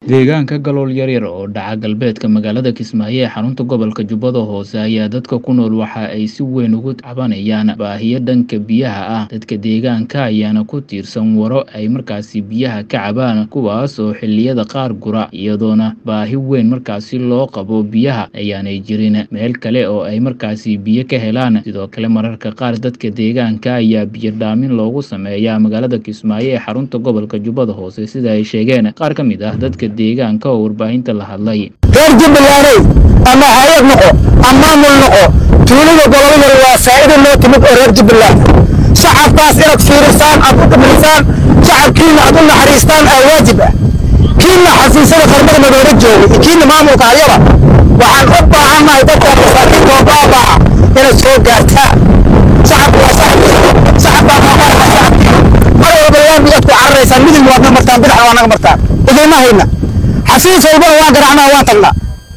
Deegaanka Galool yaryar oo dhaca galbeedka magaalada Kismaayo ee xarunta gobolka Jubbada Hoose ayaa dadka ku nool waxa ay si weyn uga cabanayaan baahiyo dhanka biyaha ah. Dadka deegaanka ayaana ku tiirsan waro ay markaasi biyaha ka cabaan, kuwaas oo xilliyada qaar gura, iyadoona baahi weyn markaasi loo qabo biyaha ayaanay jirin meel kale oo ay markaasi biyo ka helaan. Sidoo kale, mararka qaar dadka deegaanka ayaa biyo dhaamin loogu sameeyaa magaalada Kismaayo ee xarunta gobolka Jubbada Hoose, sida ay sheegeen qaar ka mid ah dadka deegaanka oo warbaahinta la hadlay. reer jubbalandey ama hayad noqo ama maamul noqo tuulada gobolada waa faa'iido loo timid oo reer jubbaland shacabkaas inaad fiirisaan aad u dhimrisaan shacabkiina aad u naxariistaan aa waajib ah kiina xafiisyada qarmada madoola jooga iyo kiina maamulka halyaba waxaan u baahannahay dadka masaakiinta oo baabaa inaad soo gaartaan shacabku waa shacabkiina shacabkaa qaaqaarka shacabkiina mar walba laami aad ku cararaysaan midig waadna martaan bidixna waa naga martaan idinma hayna xafiis walbana waan garaacnaa waan tagnaa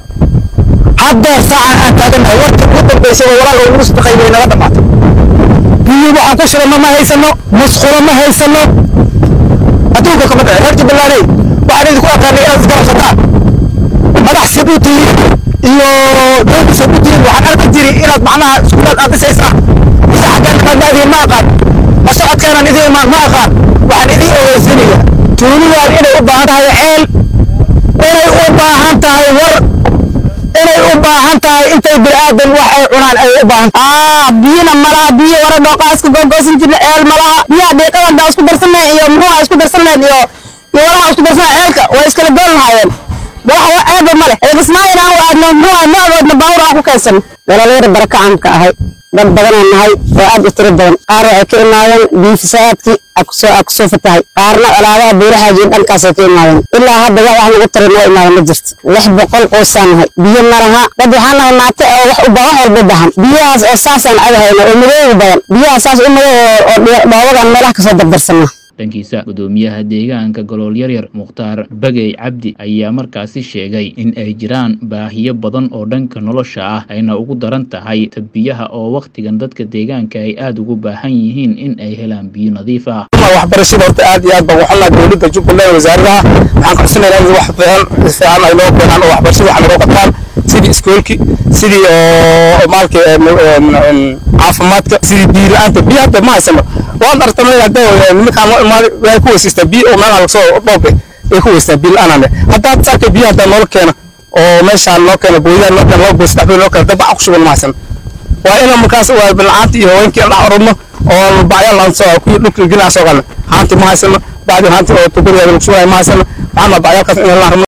haddeer saacan aan taaganahay warka ugu dambaysay oo walaal ugu sadaqay way naga dhamaatay biyo waxaan ku shubano ma haysano musqulo ma haysano adduunka kama dhace reer jubbalandey waxaan idinku aqaanay inaad isgarabsataan madax sabuutiin iyo dowlad sabuutiin waxaan arki jiri inaad macnaha iskuulaad aad dhisaysaan mise xaggaan qaadnaadiin ma aqaan ma socodkeenan idiin imaan ma aqaan waxaan idiin ogeysiinayaa tuulidan inay u baahan tahay ceel inay u baahan tahay war inay u baahan tahay intay bini'aadan wax ay cunaan ay u baahan aa biyana malaha biyo wara dhooqaa isku googoosan jirna eel malaha biyaha dhiiqada isku darsanay iyo muxuha isku darsanay iyo iyo walaha isku darsanay eelka way iskala gool lahaayeen wax wa eeba male eegismaayina aan aadno muxuha noogoodna baawur aan ku keensan dhallinyaro barakacaan ka ahay dad badanaan nahay oo aad u tiro badan qaar waxay ka imaadeen biyo fasaadkii akusoo akusoo fatahay qaarna colaabaha buurahaajin dhankaasay ka imaadeen ilaa hadda wax wax lagu taray noo imaada ma jirto lix boqol qoysaan nahay biyo ma laha dad waxaan nahay naate oo wax u baahan walba bahan biyahaas oo saasaan cabahayna oo madoobi badan biyaha saas u madow oo dhoobadan meelaha kasoo dardarsanaa dhankiisa gudoomiyaha deegaanka galool yaryar mukhtaar bagey cabdi ayaa markaasi sheegay in ay jiraan baahiyo badan oo dhanka nolosha ah ayna ugu daran tahay tabiyaha oo wakhtigan dadka deegaanka ay aada ugu baahan yihiin in ay helaan biyo nadiif ah waxbarashada horta aad iyo aad baan waxaa dowladda jubbaland wasaaradaha waxaan codsanaynaa in wax fiican fiican ay noo keenaan oo waxbarashada wax nagoo qabtaan sidii iskoolki sidii oo maalka caafimaadka sidii biyo la-aanta biyo hadda ma haysano waan artamay hadda nimankaan noo imaaday waxay ku weysaystaa biyo oo meelaha lagasoo dhoobe ay ku weystaa biyo la-aan hadda hadda saarka biyo hadda noola keena oo meeshaan noo keena booyadaha noo keena laba boy saddex boy noo keena dad baca ku shuban ma haysan waa inaan markaas waa bilcaanta iyo haweenkii aan dhex orodno oo bacyaal aan soo kuwii dhulka gelaa soo galna haanti ma haysano bacdi haanti oo tuguriga lagu shubayo ma haysano waxaan bacyaalkaas inaan la rabno